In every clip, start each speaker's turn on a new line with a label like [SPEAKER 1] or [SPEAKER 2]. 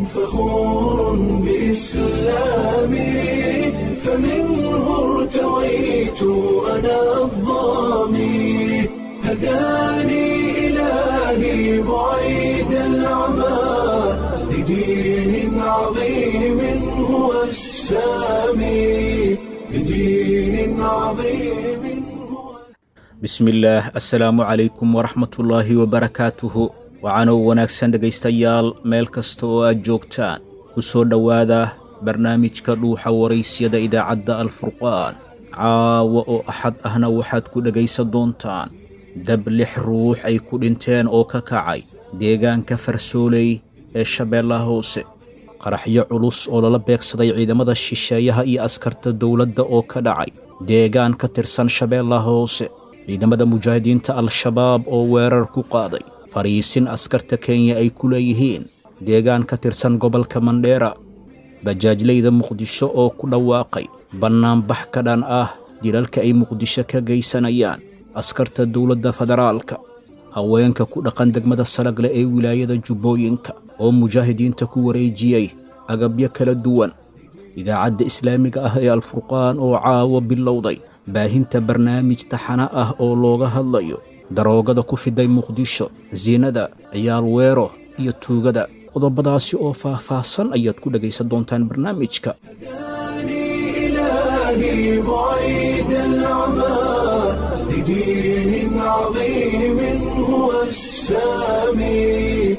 [SPEAKER 1] فخور بإسلامي فمنه ارتويت أنا الظامي هداني إلهي بعيد العمى لدين عظيم هو السامي لدين عظيم هو
[SPEAKER 2] bismillaah assalaamu calaykum waraxmatullaahi wabarakaatuhu waxaanoo wanaagsan dhegaystayaal meel kasta oo aad joogtaan ku soo dhowaada barnaamijka dhuuxa waraysyada idaacadda alfurqaan caawa oo axad ahna waxaad ku dhegaysan doontaan dab lix ruux ay ku dhinteen oo ka kacay deegaanka farsooley ee shabeellaha hoose qaraxyo culus oo lala beegsaday ciidamada shisheeyaha iyo askarta dowladda oo ka dhacay deegaan ka tirsan shabeellaha hoose ciidamada mujaahidiinta al-shabaab oo weerar ku qaaday fariisin askarta kenya ay ku leeyihiin deegaan ka tirsan gobolka mandheera bajaajlayda muqdisho oo ku dhawaaqay bannaanbax ka dhan ah dilalka ay muqdisho ka geysanayaan askarta dowladda federaalka haweenka ku dhaqan degmada salagle ee wilaayada jubbooyinka oo mujaahidiinta ku wareejiyey agabyo kala duwan idaacadda islaamiga ah ee alfurqaan oo caawa bilowday baahinta barnaamij taxana ah oo looga hadlayo daroogada ku fiday muqdisho siinada ciyaal weero iyo tuugada qodobadaasi oo faah-faahsan ayaad ku dhegaysan doontaan barnaamijka
[SPEAKER 1] هداني إلهي بعيد العمى لدين عظيم هو السامي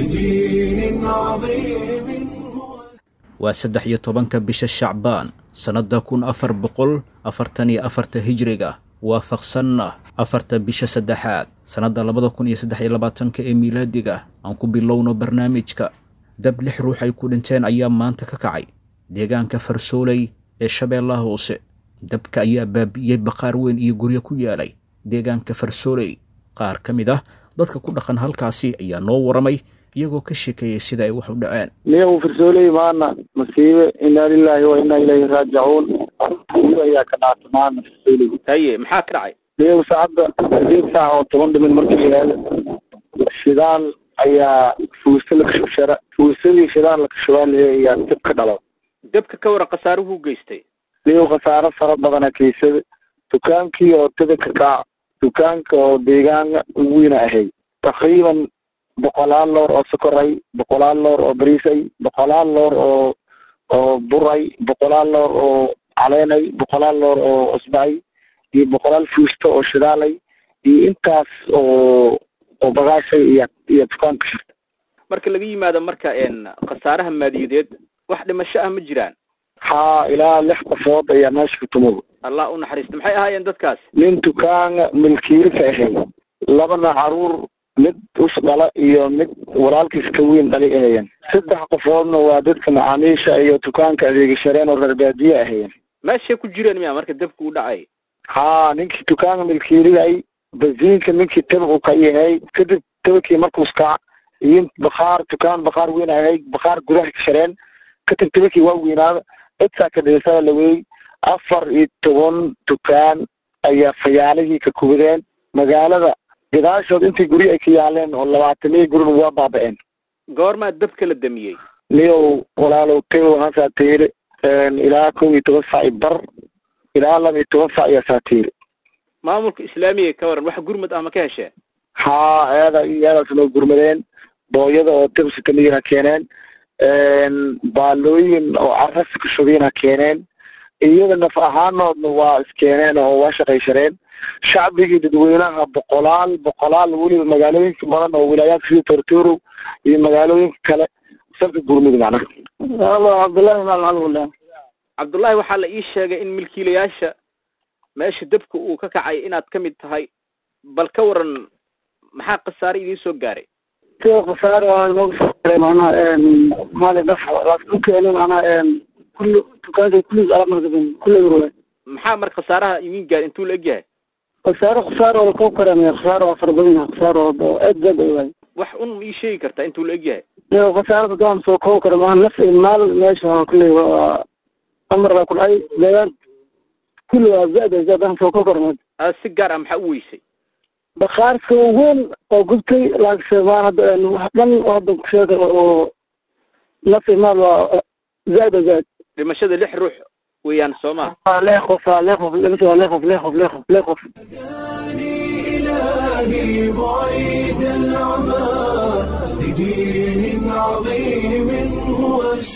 [SPEAKER 1] لدين عظيم هو
[SPEAKER 2] waa saddex iyo tobanka bisha shacbaan sannadda kun afar boqol afartan iyo afarta hijriga waafaqsanna afarta bisha saddexaad sannadda labada kun iyo saddex iyo labaatanka ee miilaadiga aan ku bilowno barnaamijka dab lix ruux ay ku dhinteen ayaa maanta ka kacay deegaanka farsooley ee shabeellaha hoose dabka ayaa baabi'iyey baqaar weyn iyo guryo ku yaalay deegaanka farsooley qaar ka mid ah dadka ku dhaqan halkaasi ayaa noo waramay iyagoo ka sheekeeyey sida ay wax u dhaceen
[SPEAKER 3] niyagu firsooley maana masiibe inaa lilaahi wa inaa ilayhi raajicuun masiibe ayaa ka dhacta maana firsooley
[SPEAKER 2] haye maxaa ka dhacay
[SPEAKER 3] niyagu saacadda sideed saac oo toban dhimin markii la yihahdo shidaal ayaa fuusta la kashubshara fuustadii shidaal la kashubaalaye ayaa dib ka dhalo
[SPEAKER 2] dabka ka waran khasaaruhu geystay
[SPEAKER 3] niyagu khasaaro fara badana keysada dukaankii oo tada ka kaac dukaanka oo deegaanka ugu weyna ahay taqriiban boqolaal loor oo sokoray boqolaal loor oo bariisay boqolaal loor oo oo buray boqolaal loor oo caleenay boqolaal loor oo cusbay iyo boqolaal fuusto oo shidaalay iyo intaas oo oo bagaashay iyo iyo dukaanka shirta
[SPEAKER 4] marka laga yimaado marka een khasaaraha maadiyadeed wax dhimasho ah ma jiraan
[SPEAKER 3] haa ilaa lix qofood ayaa meesha ku tumada
[SPEAKER 4] allah u naxariisto maxay ahaayeen dadkaas
[SPEAKER 3] nin dukaanga milkiili ka ahay labana caruur mid us dhala iyo mid walaalkiis ka weyn dhalay ahayeen saddex qofoodna waa dadka macaamiisha iyo dukaanka adeegashareen oo reer baadiye ahayeen
[SPEAKER 4] meeshay ku jireen miya marka dabka u dhacay
[SPEAKER 3] haa ninkii dukaanka milkiiliyay basiinka ninkii tabicu ka yahay kadib tabakii markuus kac iyo bakhaar dukaan bakhaar weyn ahay bakhaar gudaha ka shareen kadib tabakii waa weynaada cidsaa ka dhiisada laweey afar iyo toban dukaan ayaa fayaalihii ka kubadeen magaalada gadaashood intii guryo ay ka yaaleen oo labaataniyo gurina waa baaba-een
[SPEAKER 4] goormaa dabka la damiyey
[SPEAKER 3] niyow walaalow tagow hasaa tiiri ilaa kow iyo toban sac iyo bar ilaa laba iyo toban sac ayaa saa tiiri
[SPEAKER 4] maamulka islaamiga ka waran wax gurmad ah ma ka hesheen
[SPEAKER 3] haa eeda iyo eedaas noo gurmadeen booyada oo tibsikamiyina keeneen baalooyin oo caras ka shubina keeneen iyada naf ahaanoodna waa iskeeneen oo waa shaqayshareen shacbigii dadweynaha boqolaal boqolaal weliba magaalooyinka badan oo wilaayaadka sida tortoro iyo magaalooyinka kale salka gurmud macnaha cabdullahi maalmaalmule
[SPEAKER 4] cabdullaahi waxaa la ii sheegay in milkiilayaasha meesha dabka uu ka kacay inaad ka mid tahay bal ka waran maxaa khasaare idiin soo gaaray
[SPEAKER 3] khasaare waa inooga soo garay macnaha maali daf dhulkeeni macnaha kulli dukaanka kulliis alab markabin kulli ruwe
[SPEAKER 4] maxaa marka khasaaraha idiin gaar intuu la egyahay
[SPEAKER 3] khasaare khasaare oo lakoo karamaya khasaare waa fara badan yahay khasaare oo aad zaad ay waay
[SPEAKER 4] wax un ma ii sheegi kartaa intuu la egyahay
[SPEAKER 3] iyo khasaarada doon soo koo kara maaha naf iyo maal meesha kulli waa amar baa ku dhacay deegaan kulli waa zaad ay zaad aan soo koo kara
[SPEAKER 4] aad si gaar ah maxaa u weysay
[SPEAKER 3] bakhaarka weyn oo gubtay laakiinse maan hadda wax dhan oo hadda ku sheega oo nafsi maal waa zaad o zaad
[SPEAKER 4] dhimashada lix ruux weeyaan soo ma
[SPEAKER 3] waa lee qof waa lee qof mise waa lee qof lee qof lee qof lee qof
[SPEAKER 1] إلهي بعيد العمى لدين عظيم هو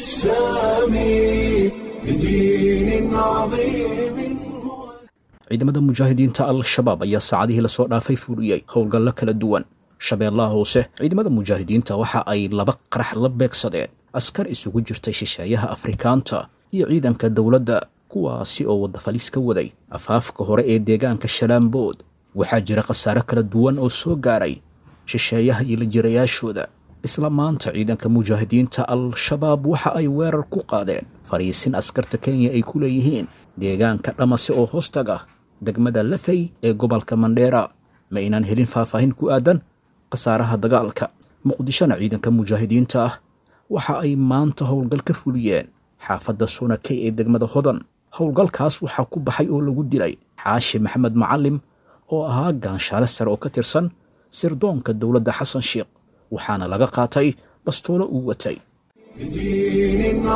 [SPEAKER 1] السامي لدين عظيم هو
[SPEAKER 2] ciidamada mujaahidiinta al-shabaab ayaa saacadihii lasoo dhaafay fuliyey howlgallo kala duwan shabeellaha hoose ciidamada mujaahidiinta waxa ay laba qarax la beegsadeen askar isugu jirtay shisheeyaha afrikaanta iyo ciidanka dowladda kuwaasi oo wadafaliis ka waday afaafka hore ee deegaanka shalaambood waxaa jira khasaare kala duwan oo soo gaaray shisheeyaha iyo la jirayaashooda isla maanta ciidanka mujaahidiinta al-shabaab waxa ay weerar ku qaadeen fariisin askarta kenya ay ku leeyihiin deegaanka dhamase oo hoostaga degmada lafay ee gobolka mandheera ma aynaan helin faahfaahin ku aadan khasaaraha dagaalka muqdishona ciidanka mujaahidiinta ah waxa ay maanta howlgal ka fuliyeen xaafadda sunakey ee degmada hodan howlgalkaas waxaa ku baxay oo lagu dilay xaashi maxamed macalim oo ahaa gaanshaale sare oo ka tirsan sirdoonka dowladda xasan sheikh waxaana laga qaatay bastoolo uu watay
[SPEAKER 1] لدين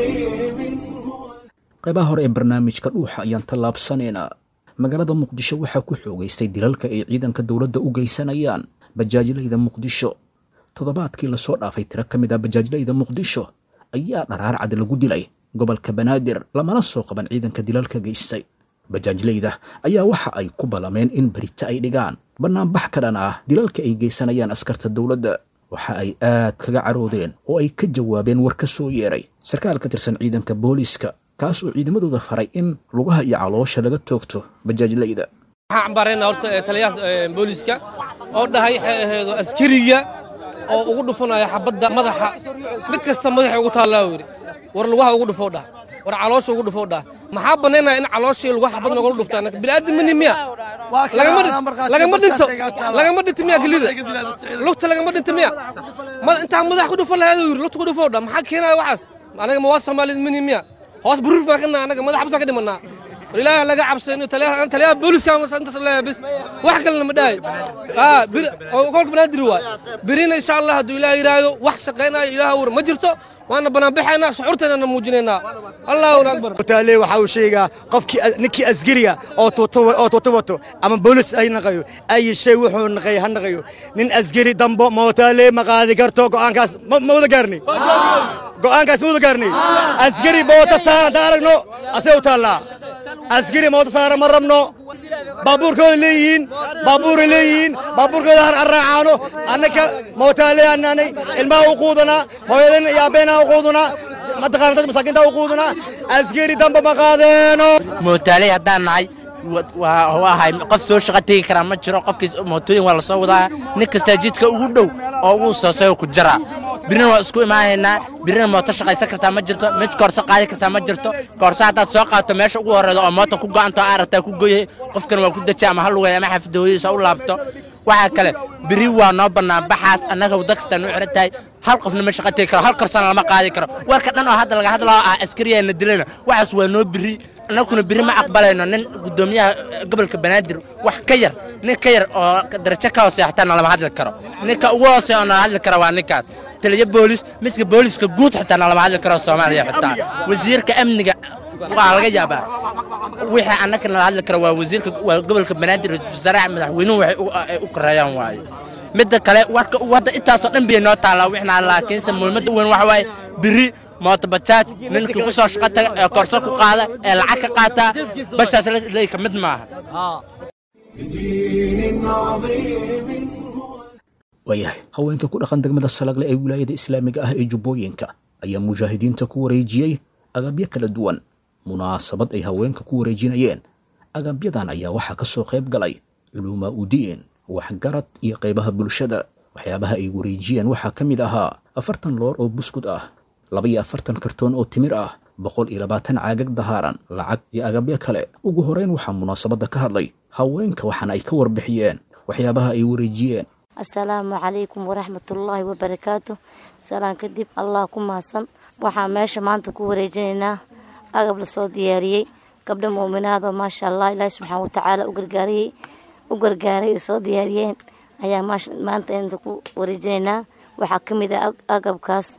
[SPEAKER 1] عظيم هو
[SPEAKER 2] qaybaha hore ee barnaamijka dhuuxa ayaan tallaabsanaynaa magaalada muqdisho waxaa ku xoogaystay dilalka ay ciidanka dowladda u geysanayaan bajaajlayda muqdisho toddobaadkii lasoo dhaafay tiro ka mid ah bajaajlayda muqdisho ayaa dharaar cad lagu dilay gobolka banaadir lamana soo qaban ciidanka dilalka geystay bajaajlayda ayaa waxa ay ku ballameen in berita ay dhigaan bannaanbax ka dhan ah dilalka ay geysanayaan askarta dowladda waxa ay aad kaga caroodeen oo ay ka jawaabeen war ka soo yeeray sarkaal ka tirsan ciidanka booliiska kaas oo ciidamadooda faray in lugaha iyo caloosha laga toogto bajaajlayda
[SPEAKER 5] waxaan cambaarayna horta ee taliyaha ee, booliiska oo dhahay waxay ahayd askariga oo ugu dhufanaya xabadda madaxa mid kasta madaxa ugu taallaa uu yidhi war lugaha ugu dhufoo dhah war caloosha ugu dhufoo dhah maxaa bannaynaya in calooshii lugaha xabad noogula dhuftaa bini'aadamini miya lagama dhi- lagama dhinto lagama dhinto miya gelida lugta lagama dhinto miya Ma- intaa madax ku dhufan lahayd uu yidhi lugta ku dhufoo dhah maxaa keenaya waxaas anaga ma waa soomaaliyad mini miya hoos buruuf baan ka nahay anaga madax basaan ka dhimanaa war ilaaha laga cabsayno taliyaha taliyaha booliska intaas leeyahay bis wax kalena ma dhahay aa bir oo kolka banaadir waay birina insha allah hadduu ilaah yidhaahdo wax shaqaynayo ilaah war ma jirto waana banaanbaxaynaa shucuurteennana muujinaynaa allahu akbar
[SPEAKER 6] taale waxa uu sheegaa qofkii ninkii asgariga oo tuuto oo tuuto wato ama boolis ay naqayo ay shay wuxuu naqay ha naqayo nin asgari dambo mootaale ma qaadi karto go'aankaas ma ma wada gaarnay go'aankaas ma wada gaarnay asgari moota saara hadaan aragno asee u taallaa asgari moota saara ma rabno baabuurkooda leeyihiin baabuuray leeyihiin baabuurkooda har arraacaano annaka mootaale annaanay ilmaha u quudanaa hooyadan iyo abbeenaha u quudanaa mataqaana dad masaakiinta u quudanaa asgari dambe ma qaadeeno
[SPEAKER 7] mootaaley haddaan nahay waa waahay qof soo shaqo tegi karaa ma jiro qofkiis mootooyin waa la soo wadaa nin kastaa jidka ugu dhow oo ugu soosayo ku jira birina waa isku imaanaynaa birina mooto shaqaysan kartaa ma jirto mid koorso qaadi kartaa ma jirto koorso haddaad soo qaadato meesha ugu horreyda oo moota ku go'anto aa rabtaa ku goyay qofkan waa ku deji ama ha lugay ama xafida hooyadiisa u laabto waxaa kale biri waa noo bannaan baxaas annaga wadda kastaa noo xiran tahay hal qofna ma shaqo tegi karo hal korsana lama qaadi karo warka dhan oo hadda laga hadlao ah askariyaana dilayna waxaas waa noo biri annaguna biri ma aqbalayno nin guddoomiyaha gobolka banaadir wax ka yar nin ka yar oo darajo ka hooseeya xataa nalama hadli karo ninka ugu hooseeya oo nala hadli kara waa ninkaas taliya boolis midka booliska guud xitaa nalama hadli karo soomaaliya xitaa wasiirka amniga waa laga yaabaa wixii annaka nala hadli kara waa wasiirka waa gobolka banaadir wasaaraha madaxweynuhu waxay u- ay u koreeyaan waaye midda kale warka wadda intaasoo dhan bay noo taallaa wixna laakiinse muhiimadda weyn waxa waaye biri mooto bajaaj ninkii ku soo shaqo taga ee korso ku qaada ee lacag ka qaataa bajaaj ley ka mid maaha
[SPEAKER 1] بدين عظيم هو
[SPEAKER 2] waayahay haweenka ku dhaqan degmada salagle ee wilaayada islaamiga ah ee jubbooyinka ayaa mujaahidiinta ku wareejiyey agabyo kala duwan munaasabad ay haweenka ku wareejinayeen agabyadan ayaa waxaa ka soo qayb galay culuumaa udiin waxgarad iyo qaybaha bulshada waxyaabaha ay wareejiyeen waxaa ka mid ahaa afartan loor oo buskud ah laba iyo afartan kartoon oo timir ah boqol iyo labaatan caagag dahaaran lacag iyo agabyo kale ugu horeyn waxaa munaasabadda ka hadlay haweenka waxaana ay ka warbixiyeen waxyaabaha ay wareejiyeen
[SPEAKER 8] asalaamu calaykum waraxmatullaahi wabarakaatu salaan kadib allah ku mahadsan waxaan meesha maanta ku wareejinaynaa agab lasoo diyaariyey gabdha muuminaada maasha allah ilaahi subxaana watacaala u gargaariyey u gargaaray ay soo diyaariyeen ayaa maasha- maanta inta ku wareejinaynaa waxaa ka mid ah ag- agabkaas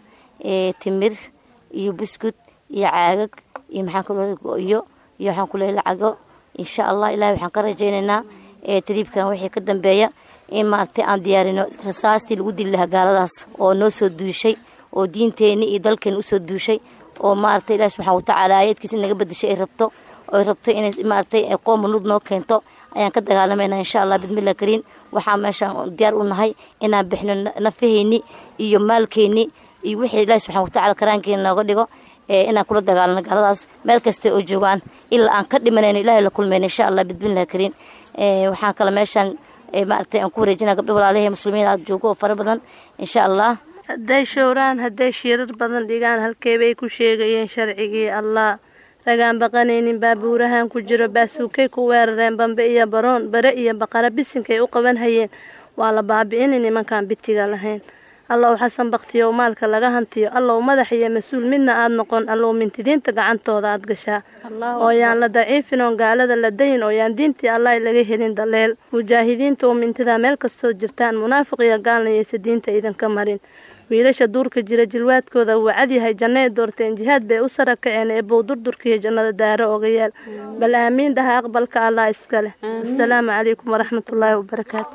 [SPEAKER 8] timir iyo buskud iyo caagag iyo maxaan kaloo go-yo iyo waxaan ku leehay lacago insha allah ilahay waxaan ka rajaynaynaa tariibkan wixii ka dambeeya in maaragtay aan diyaarino rasaastii lagu dili lahaa gaaladaas oo noo soo duushay oo diinteenni iyo dalkeena usoo duushay oo maaragtay ilahi subxana watacaala aayadkiisa inaga bedeshay ay rabto oy rabto inay maaragtay qooma lud noo keento ayaan ka dagaalamayna insha allah bidmillah kariin waxaa meeshaan diyaar u nahay inaan bixno nafaheyni iyo maalkeyni iyo wixii ilahi subxana watacala karaankeena nooga dhigo inaan kula dagaalano gaaladaas meel kasta oo joogaan ilaa aan ka dhimanayno ilahay la kulmayno insha allah bidmillah kariin waxaan kale meeshaan maaragtay aan ku wareejina gabdho walaalahii muslimiin aad joogo oo fara badan insha allah
[SPEAKER 9] hadday showraan hadday shiirar badan dhigaan halkeebay ku sheegayeen sharcigii allah ragaan baqanaynin baabuurahan ku jiro baasuukay ku weerareen bambe iyo baroon bare iyo baqara bisinkay u qaban hayeen waa la baabi'inay nimankaan bitiga lahayn allow xasan baktiyow maalka laga hantiyo allow madax iyo mas-uul midna aad noqon allow mintidiinta gacantooda aad gashaa oo yaan la daciifin oon gaalada la dayin oo yaan diintii allah laga helin daleel mujaahidiinta oo mintidaa meel kastoo jirtaan munaafiq iyo gaalnayaysa diinta idinka marin wiilasha duurka jira jilwaadkooda wuu cadyahay jannay doorteen jihaad bay u sara kaceen ee bow durdurkiiyo jannada daaro oga yaal bal aamiin dhaha aqbalka allah iska leh asalaamu calaykum waraxmatullaahi wabarakaatu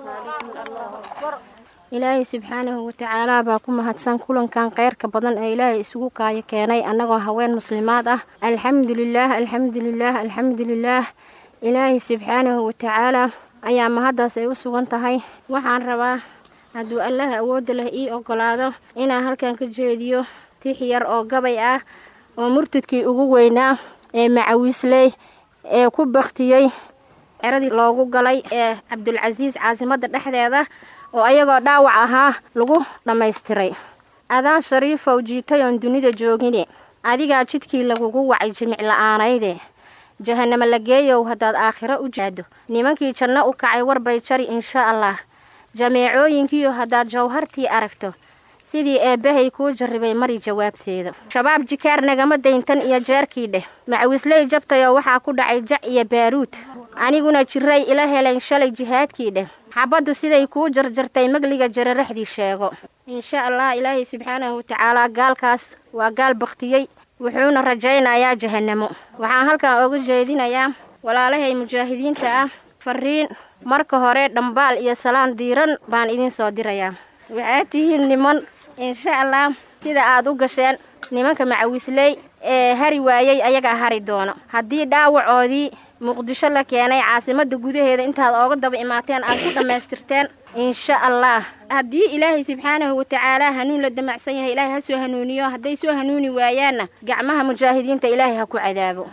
[SPEAKER 10] ilaahay subxaanahu watacaalaa baa ku mahadsan kulankan kheyrka badan ee ilaahay isugu kaayo keenay annagoo haween muslimaad ah alxamdulilaah alxamdulilaah alxamdulilaah ilaahay subxaanahu watacaalaa ayaa mahaddaas ay u sugan tahay waxaan rabaa hadduu allaha awoodda leh ii ogolaado inaan halkan ka jeediyo tix yar oo gabay ah oo murtadkii ugu weynaa ee macawiisley ee ku baktiyey ceradii loogu galay ee cabdulcasiis caasimadda dhexdeeda oo ayagoo dhaawac ahaa lagu dhammaystiray adaan shariifow jiitay oon dunida joogine adigaa jidkii lagugu wacay jimic la'aanayde jahanamo la geeyow haddaad aakhiro u jaado nimankii janno u kacay warbay jari insha allah jameecooyinkiiyo haddaad jawhartii aragto sidii eebbahay kuu jarribay mari jawaabteeda shabaab jikaar nagama dayntan iyo jeerkii dheh macawisley jabtayoo waxaa ku dhacay jac iyo baaruud aniguna jiray ila helayn shalay jihaadkii dheh xabaddu siday kuu jarjartay magliga jararaxdii sheego insha allah ilaahay subxaanahu watacaalaa gaalkaas waa gaal baktiyey wuxuuna rajaynayaa jahanamo waxaan halkan oga jeedinayaa walaalahay mujaahidiinta ah fariin marka hore dhambaal iyo salaan diiran baan idiin soo dirayaa waxaad tihiin niman insha allah sida aad u gasheen nimanka macawisley ee hari waayey ayagaa hari doono haddii dhaawacoodii muqdisho la keenay caasimadda gudaheeda intaad ooga daba imaateen aad ku dhammaystirteen insha allah haddii ilaahay subxaanahu watacaalaa hanuun la damacsan yahay ilaahay ha soo hanuuniyo hadday soo hanuuni waayaanna gacmaha mujaahidiinta ilaahay ha ku cadaabo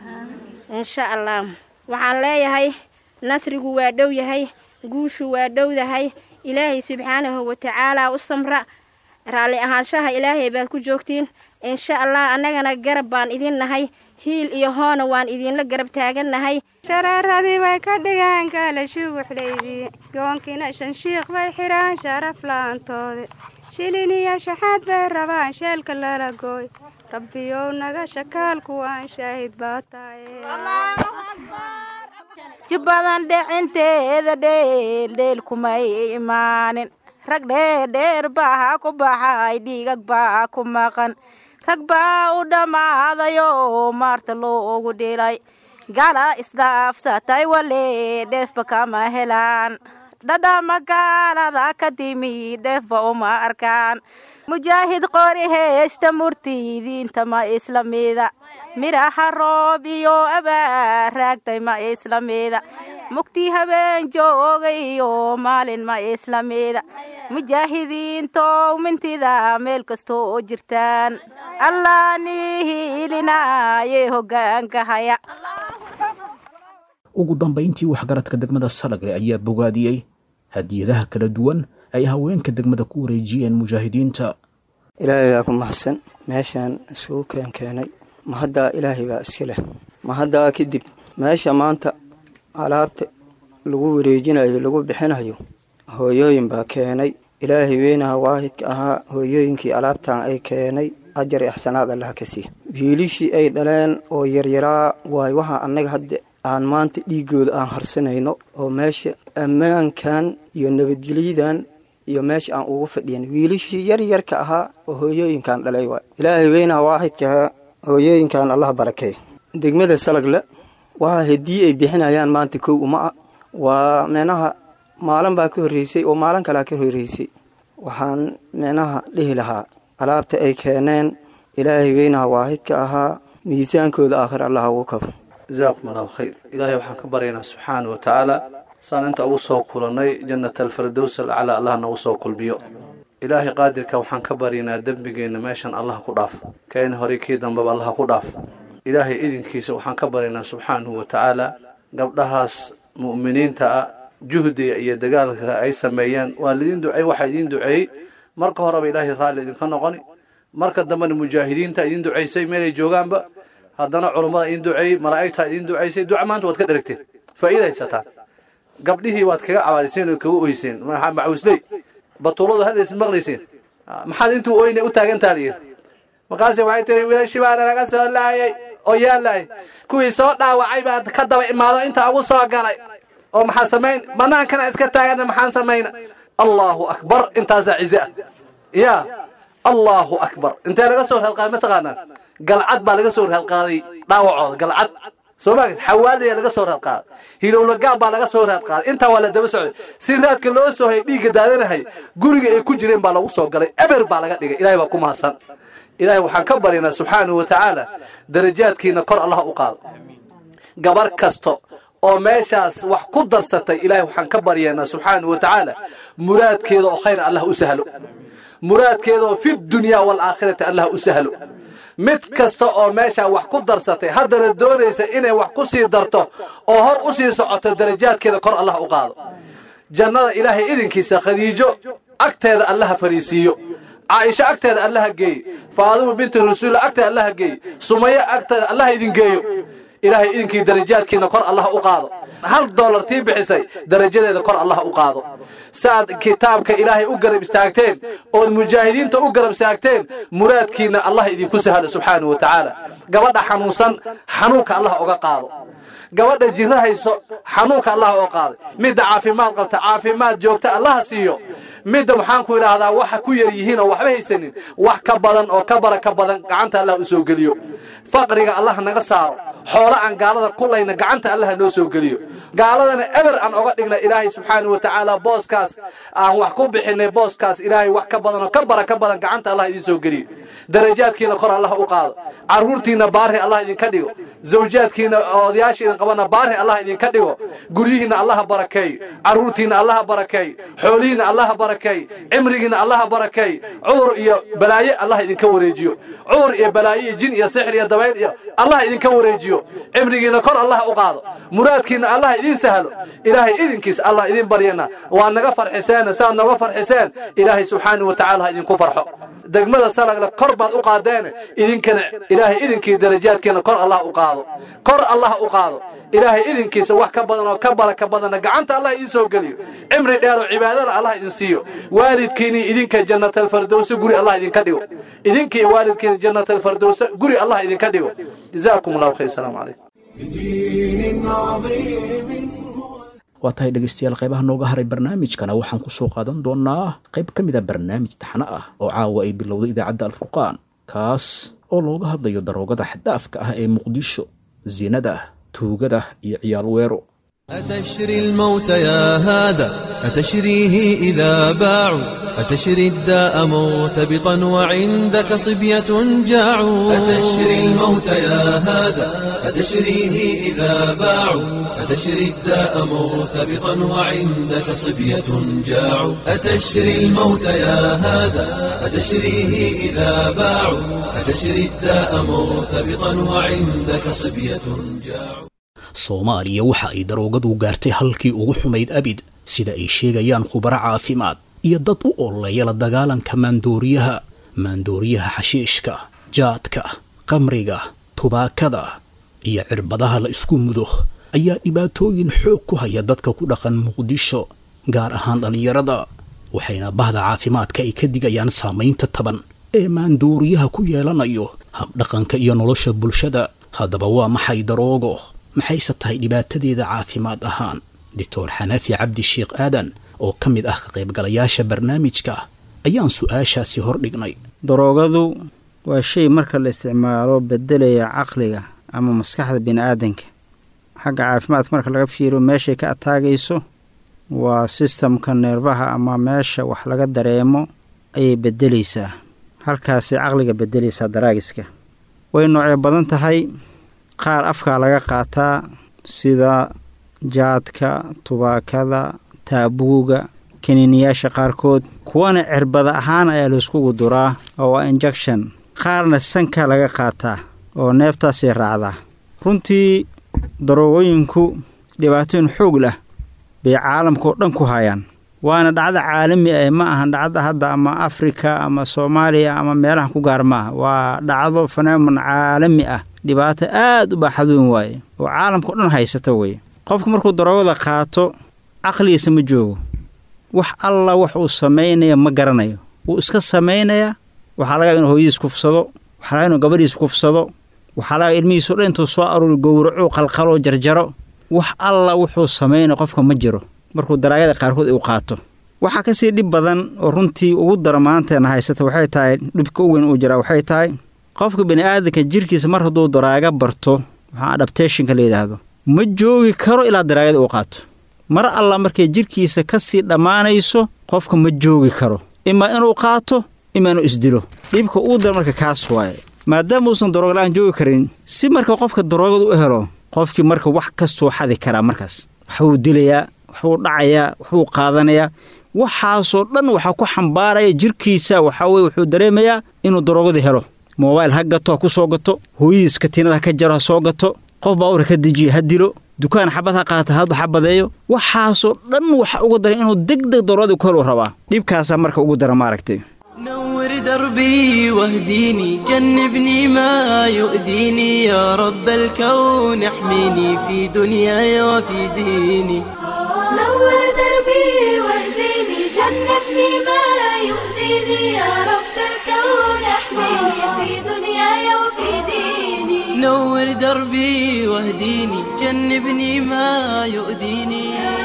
[SPEAKER 10] insha allah waxaan leeyahay nasrigu waa dhow yahay guushu waa dhowdahay ilaahay subxaanahu watacaalaa u samra raalli ahaanshaha ilaahay baad ku joogtiin insha allah annagana garab baan idin nahay hiil iyo hoona waan idiinla garab taagannahay
[SPEAKER 11] shareeradii bay ka dhigeen gaala shuguxlaydii goonkiina shanshiikh bay xidhaan sharaf la'aantoodi shilin iyo shaxaad bay rabaan sheelka lala gooy rabbiyow naga shakaalku waan shaahid baa tahay
[SPEAKER 12] jibbadan dhicinteeda dheeldheel kumay imaanin rag dheerdheer baa ku baxay dhiigag baa ku maqan rag baa u dhammaadayoo maarta loogu dhilay gala isdhaafsatay wale dheefba kama helaan dhadhama gaalada ka timi dheefba uma arkaan mujaahid qori heesta murtidiinta ma islamida midhaha roob iyo abaar raagtay ma islamida mugtii habeen jooga iyo maalin ma islamida mujaahidiintow mintida meel kastoo jirtaan allah nihiilinaaye hogaanka haya
[SPEAKER 2] ugu dambayntii waxgaradka degmada salagre ayaa bogaadiyey hadiyadaha kala duwan ay haweenka degmada ku wareejiyeen mujaahidiinta
[SPEAKER 13] ilaahay baa ku mahadsan meeshaan isugu keenkeenay mahaddaa ilaahay baa iska leh mahaddaa kadib meesha maanta alaabta lagu wareejinayo lagu bixinayo hooyooyin baa keenay ilaahay weynaha waahidka ahaa hooyooyinkii alaabtan ay keenay ajar ixsanaad allaha ka siiya wiilishii ay dhaleen oo yaryaraa waay waxaa annaga hadda aan maanta dhiigooda aan harsanayno oo meesha ammaankan iyo nabadgelyadan iyo meesha aan ugu fadhiyan wiilishii yar yarka ahaa oo hooyooyinkan dhalay waay ilaahay weynaha waaxidkaha hooyooyinkan allah barakey degmada salagle waa haddii ay bixinayaan maanta kow uma ah waa micnaha maalin baa ka horreysay oo maalin kalea ka horreysay waxaan micnaha dhihi lahaa alaabta ay keeneen ilaahay weynaha waahidka ahaa miisaankooda aakhir allah ugu kabo
[SPEAKER 14] jazaakum allahu khayr ilaahay waxaan ka baryaynaa subxaana wa tacaala saan inta ugu soo kulannay jannat alfirdows alaclaa allah nagu soo kulmiyo ilaahay qaadirka waxaan ka baryaynaa dembigeenna meeshan allah ku dhaaf keen hore kii dambaba allah ku dhaaf ilaahay idinkiisa waxaan ka baryaynaa subxaanahu wa tacaala gabdhahaas mu'miniinta ah juhdiga iyo dagaalka ay sameeyeen waa lidiin duceey waxaa idiin duceeyey marka horeba ilaahay raalli idinka noqoni marka dambena mujaahidiinta idiin ducaysay meelay joogaanba haddana culummada idiin duceeyey malaa'igtaa idiin ducaysay duca maanta waad ka dheragteen faa'iida haysataan gabdhihii waad kaga cabaadiseen ood kaga oyseen macuusley batuuladu haddays maqlayseen maxaad intuu oyne u taagantaa layidhi markaase waxay tiri wiilashii baana laga soo laayay oo yaalaay kuwii soo dhaawacay baa ka daba imaado intaa ugu soo galay oo maxaa samayn bannaankana iska taagana maxaan samayna allahu akbar intaasaa cize ah ya allahu akbar intee laga soo raadqaaday ma taqaanaan galcad baa laga soo raadqaaday dhaawacooda galcad soo ma xawaaliya laga soo raadqaaday hilowlagaab baa laga soo raadqaaday intaa waa la daba socday si raadka loo soo hay dhiigga daadanahay guriga ay ku jireen baa lagu soo galay eber baa laga dhigay ilahay baa ku mahadsan ilaahay waxaan ka baryaynaa subxaanahu wa tacaala darajaadkiina kor allah u qaado gabar kasto oo meeshaas wax ku darsatay ilaahay waxaan ka baryaynaa subxaanahu wa tacaala muraadkeeda oo khayr allah u sahlo muraadkeeda oo fi dunyaa waalaakhirati allah u sahlo mid kasta oo meeshaa wax ku darsatay haddana doonaysa inay wax ku sii darto oo hor u sii socoto darajaadkeeda kor allah u qaado jannada ilaahay idinkiisa khadiijo agteeda allaha fariisiiyo caaisho agteeda allaha geeye faadima binti rasuulla agteeda allaha geeye sumayo agteeda allaha idin geeyo ilaahay idinkii darajaadkiina kor allah u qaado hal dollar tii bixisay darajadeeda kor allah u qaado saaad kitaabka ilaahay u garab istaagteen ood mujaahidiinta u garab istaagteen muraadkiina allah idinku sahlo subxaanahu wa tacaala gabadha xanuunsan xanuunka allah oga qaado gabadha jiro hayso xanuunka allah oo qaaday midda caafimaad qabta caafimaad joogta allaha siiyo midda waxaan ku idhaahdaa waxa ku yar yihiin oo waxba haysanin wax ka badan oo ka bara ka badan gacanta allah u soo geliyo faqriga allah naga saaro xoolo aan gaalada kulayna gacanta allah noo soo geliyo gaaladana eber aan oga dhigna ilaahay subxaanahu wa tacaala booskaas aan wax ku bixinay booskaas ilaahay wax ka badan oo ka bara ka badan gacanta allah idin soo geliyo darajaadkiina kor allah u qaado carruurtiina baari allah idinka dhigo zawjaadkiina odayaasha idin qabana baari allah idinka dhigo guryihiina allaha barakeey carruurtiina allaha barakeey xoolihiina allaha barakeey cimrigiina allaha barakeey cudur iyo balaaye allah idinka wareejiyo cudur iyo balaaye iyo jin iyo sixir iyo dabayl iyo allah idinka wareejiyo cimrigiina kor allah u qaado muraadkiina allah idin sahlo ilaahay idinkiis allah idin baryana waa naga farxiseen saad nooga farxiseen ilaahay subxaanahu wa tacaala ha idinku farxo degmada salagle kor baad u qaadeene idinkana ilaahay idinkii darajaadkiina kor allah u qaado kor allah u qaado ilaahay idinkiisa wax ka badan oo ka bara ka badanna gacanta allah idin soo geliyo cimri dheer oo cibaadada allah idin siiyo waalidkiinii idinka jannatalfardowse guri allah idinka dhigo idinkii waalidkiina jannatalfardowse guri allah idinka dhigo jazaakum allahu khayr asalaamu calaykum
[SPEAKER 1] بدين عظيم
[SPEAKER 2] waa tahay dhegaystayaal qaybaha nooga haray barnaamijkana waxaan ku soo qaadan doonaa qayb ka mid a barnaamij taxno ah oo caawa ay bilowday idaacadda alfurqaan kaas oo looga hadlayo daroogada xaddaafka ah ee muqdisho sinada tuugada iyo ciyaal weero
[SPEAKER 15] أتشري الموت يا هذا أتشريه إذا باعوا أتشري الداء مرتبطا وعندك صبية جاعوا أتشري الموت يا هذا أتشريه إذا باعوا أتشري الداء مرتبطا وعندك صبية جاعوا أتشري الموت يا هذا أتشريه إذا باعوا أتشري الداء مرتبطا وعندك صبية جاعوا
[SPEAKER 2] soomaaliya waxa ay daroogadu gaartay halkii ugu xumayd abid sida ay sheegayaan khubaro caafimaad iyo dad u ololeeya la dagaalanka maandooriyaha maandooriyaha xashiishka jaadka qamriga tubaakada iyo cirbadaha la isku mudo ayaa dhibaatooyin xoog ku haya dadka ku dhaqan muqdisho gaar ahaan dhallinyarada waxayna bahda caafimaadka ay ka digayaan saamaynta taban ee maandooriyaha ku yeelanayo habdhaqanka iyo nolosha bulshada haddaba waa maxay daroogo maxayse tahay dhibaatadeeda caafimaad ahaan doctor xanafi cabdi sheekh aadan oo ka mid ah ka qaybgalayaasha barnaamijka ayaan su-aashaasi hordhignay
[SPEAKER 16] daroogadu waa shay marka la isticmaalo bedelaya caqliga ama maskaxda bini aadanka xagga caafimaadka marka laga fiiriyo meeshay ka ataagayso waa sistamka neerfaha ama meesha wax laga dareemo ayay bedelaysaa halkaasay caqliga bedelaysaa daraagiska way noocyo badan tahay qaar afkaa laga qaataa sida jaadka tubaakada taabuuga kaniiniyaasha qaarkood kuwana cirbada ahaan ayaa layskugu duraa oo waa injection qaarna sanka laga qaataa oo neeftaasay raacdaa runtii daroogooyinku dhibaatooyin xoog lah bay caalamka oo dhan ku hayaan waana dhacdo caalami ah ma ahan dhacdo hadda ama afrika ama soomaaliya ama meelahan ku gaar maaha waa dhacdo fenomen caalami ah dhibaato aad u baaxad weyn waaye oo caalamka o dhan haysata weye qofku markuu daroogada qaato caqligiisa ma joogo wax alla wax uu samaynaya ma garanayo wuu iska samaynayaa waxaa laga inuu hooyadiis kufsado waxaa laga inuu gabadhiis kufsado waxaa laga ilmihiiso dhan intuu soo aruuri gowraco qalqalo jarjaro wax alla wuxuu samaynaya qofka ma jiro markuu daraagada qaarkood uu qaato waxaa ka sii dhib badan oo runtii ugu dara maanteena haysata waxay tahay dhibka u weyn uu jiraa waxay tahay qofka bini aadanka jirkiisa mar hadduu daraaga barto waxaa adaptationka la yidhaahdo ma joogi karo ilaa daraagada uu qaato mar alla markay jirkiisa ka sii dhammaanayso qofka ma joogi karo imaa inuu qaato imaa inuu isdilo dhibka uu dara marka kaas waaye maadaama uusan daroogala'aan joogi karin si marka qofka daroogada u helo qofkii marka wax kastuu xadi karaa markaas waxbuu dilayaa waxbuu dhacayaa waxbuu qaadanayaa waxaasoo dhan waxaa ku xambaaraya jirkiisa waxaa weye wuxuu dareemayaa inuu daroogada helo moobail ha gato ha ku soo gato hooyadiis katiinada ha ka jaro ha soo gato qof baawur ha ka dejiyo ha dilo dukaan xabad ha qaata ha xabadeeyo waxaasoo dhan waxa uga daran inuu deg deg daroogada ku helu rabaa dhibkaasaa marka ugu dara maaragtay
[SPEAKER 17] نور دربي واهديني جنبني ما يؤذيني يا رب الكون احميني في دنياي وفي ديني
[SPEAKER 18] نور دربي واهديني جنبني ما يؤذيني يا رب الكون احميني في دنياي وفي ديني
[SPEAKER 17] نور دربي واهديني جنبني ما يؤذيني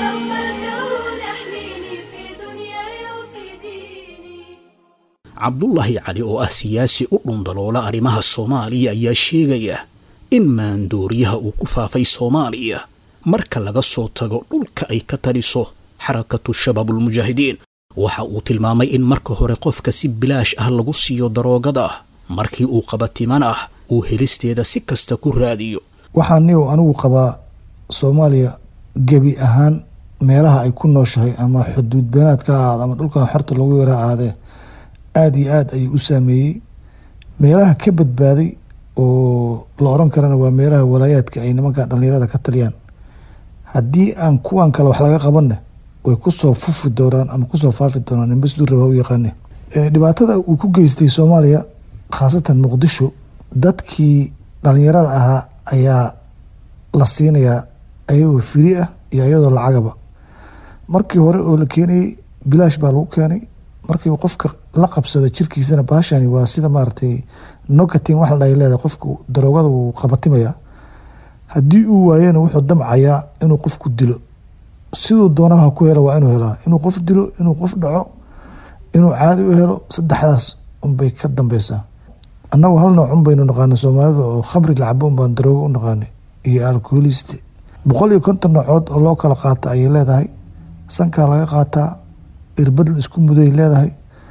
[SPEAKER 2] cabdulaahi cali oo ah siyaasi u dhundaloola arrimaha soomaaliya ayaa sheegaya in maandooriyaha uu ku faafay soomaaliya marka laga soo tago dhulka ay ka taliso xarakatu shabaabulmujaahidiin waxa uu tilmaamay in marka hore qofka si bilaash ah lagu siiyo daroogada markii uu qabatiman ah uu helisteeda si kasta ku raadiyo
[SPEAKER 19] waxaan niw anigu qabaa soomaaliya gebi ahaan meelaha ay ku nooshahay ama xuduud beenaad ka ahaada ama dhulkan xorta lagu yara ahaadee aada iyo aada ayuu u saameeyey meelaha ka badbaaday oo la oran karana waa meelaha walaayaadka ay nimanka dhallinyarada ka taliyaan haddii aan kuwan kale wax laga qabanna way kusoo fufi doonaan ama kusoo faafi doonaan nimbasdu raba u yaqaane dhibaatada uu ku geystay soomaaliya khaasatan muqdisho dadkii dhallinyarada ahaa ayaa la siinayaa ayagoo firi ah iyo iyadoo lacagaba markii hore oo la keenayay bilaash baa lagu keenay markii qofka la qabsado jirkiisana baashani waa sida maaragtay nocatin wax la dhahay leedahay qofka daroogada wuu qabatimayaa haddii uu waayana wuxuu damcayaa inuu qofku dilo siduu doonaba ha ku helo waa inuu helaa inuu qof dilo inuu qof dhaco inuu caadi u helo saddexdaas unbay ka dambeysaa annagu hal nooc un baynu naqaana soomaalida oo khamri lacabo un baan daroogo u naqaanay iyo alkoholiste boqol iyo konton noocood oo loo kala qaata ayay leedahay sankaa laga qaataa irbad la isku muday leedahay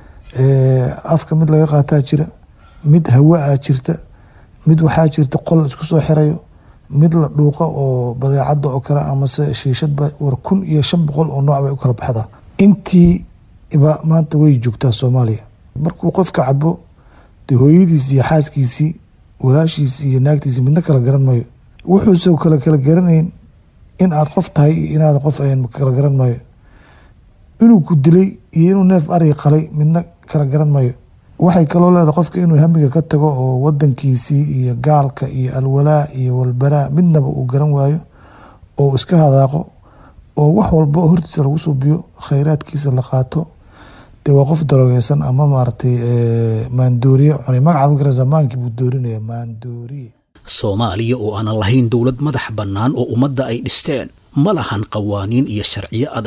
[SPEAKER 19] afka mid laga qaataa jira mid hawaa jirta mid waxaa jirta qol isku soo xirayo mid la dhuuqo oo badeecada oo kale amase shiishadba war kun iyo shan boqol oo nooc bay u kala baxdaa intiiba maanta way joogtaa soomaaliya markuu qofka cabo dee hooyadiisi iyo xaaskiisii walaashiisi iyo naagtiisi midna kala garan maayo wuxuuse kala kala garanayn in aad qof tahay iyo inaad qof ayan kala garan maayo inuu ku dilay iyo inuu neef ari qalay midna kala garan maayo waxay kaloo leedahay qofka inuu hamiga ka tago oo wadankiisii iyo gaalka iyo alwalaa iyo walbaraa midnaba uu garan waayo oo iska hadaaqo oo wax walba hortiisa lagu suubiyo khayraadkiisa la qaato dee waa qof daroogeysan ama maaragtay maandooriye cunay magaca fikra zamaankii buu doorinaya maandooriye
[SPEAKER 2] soomaaliya oo aanan lahayn dowlad madax bannaan oo ummadda ay dhisteen ma lahan qawaaniin iyo sharciyo adag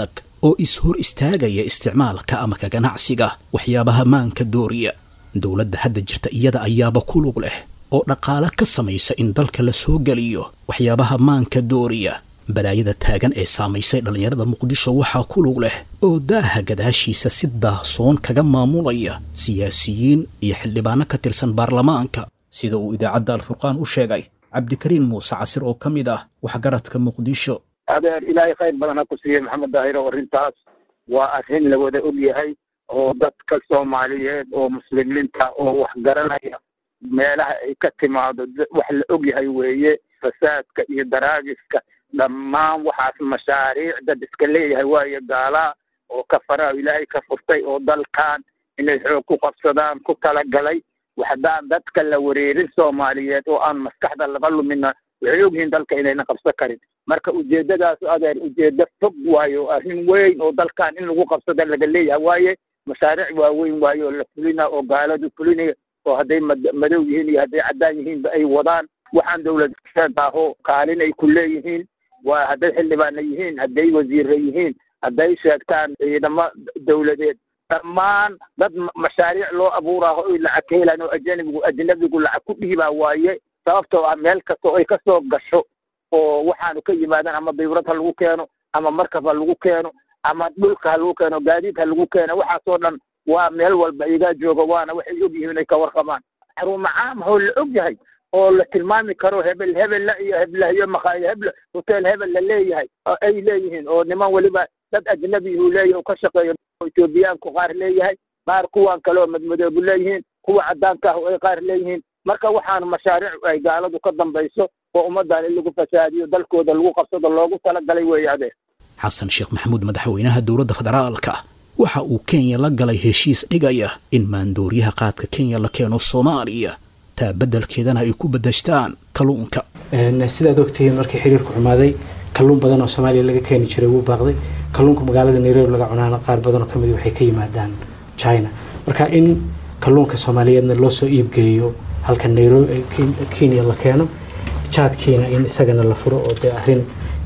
[SPEAKER 2] oo is-hor istaagaya isticmaalka ama ka ganacsiga waxyaabaha maanka dooriya dowladda hadda jirta iyada ayaaba ku lug leh oo dhaqaale ka samaysa in dalka la soo geliyo waxyaabaha maanka dooriya balaayada taagan ee saamaysay dhallinyarada muqdisho waxaa ku lug leh oo daaha gadaashiisa si daahsoon kaga maamulaya siyaasiyiin iyo xildhibaano ka tirsan baarlamaanka sida uu idaacadda alfurqaan u sheegay cabdikariin muuse casir oo ka mid ah waxgaradka muqdisho
[SPEAKER 3] adeer ilaahay khayr badan ha ku siiyey maxamed daahiro arrintaas waa arrin la wada og yahay oo dadka soomaaliyeed oo muslimiinta oo wax garanaya meelaha ay ka timaado wax la og yahay weeye fasaadka iyo daraagiska dhammaan waxaas mashaariic dad iska leeyahay waayo gaalaa oo kafaraa ilaahay ka furtay oo dalkan inay xoog ku qabsadaan ku talagalay waxdaan dadka la wareerin soomaaliyeed oo aan maskaxda laga lumina waxay ogyihiin dalka inayna qabsan karin marka ujeedadaas adeer ujeedo fog waayo arrin weyn oo dalkan in lagu qabsada laga leeyahay waaye mashaariic waaweyn waaye oo la fulina oo gaaladu fulinaya oo hadday madow yihiin iyo hadday caddaan yihiinba ay wadaan waxaan dowladaaho kaalin ay ku leeyihiin waa hadday xildhibaana yihiin hadday wasiire yihiin hadday sheegtaan ciidamo dowladeed dhammaan dad mashaariic loo abuuraaho oy lacag ka helaan oo ajnabigu ajnabigu lacag ku dhiibaa waaye sababtoo ah meel kasta oo ay kasoo gasho oo waxaanu ka yimaadaan ama dibrad ha lagu keeno ama markab ha lagu keeno ama dhulka ha lagu keeno gaadiid ha lagu keeno waxaasoo dhan waa meel walba igaa jooga waana waxay og yihiin inay ka warqabaan xarumo caam oo la og yahay oo la tilmaami karo hebel hebella iyo heblahyo makhaayid hebla hotel hebel la leeyahay oo ay leeyihiin oo niman weliba dad ajnabi uu leeyahay oo ka shaqeeyo etoobiyaanku qaar leeyahay qaar kuwan kale oo madmadoobu leeyihiin kuwa caddaanka ah oo ay qaar leeyihiin marka waxaanu mashaariic ay gaaladu ka dambayso oo ummaddan in lagu fasaadiyo dalkooda lagu qabsado loogu talagalay weeye adeer
[SPEAKER 2] xasan sheekh maxamuud madaxweynaha dowladda federaalka waxa uu kenya la galay heshiis dhigaya in maandooriyaha qaadka kenya la keeno soomaaliya taa beddelkeedana ay ku bedashtaan kalluunka
[SPEAKER 20] sidaad ogtihiin markii xiriirku xumaaday kalluun badan oo soomaaliya laga keeni jiray wuu baaqday kalluunka magaalada nairobi laga cunaana qaar badan oo kamid waxay ka yimaadaan china marka in kalluunka soomaaliyeedna loo soo iibgeeyo halka nairobi kenya la keeno jaadkiina in isagana la furo oo dee arrin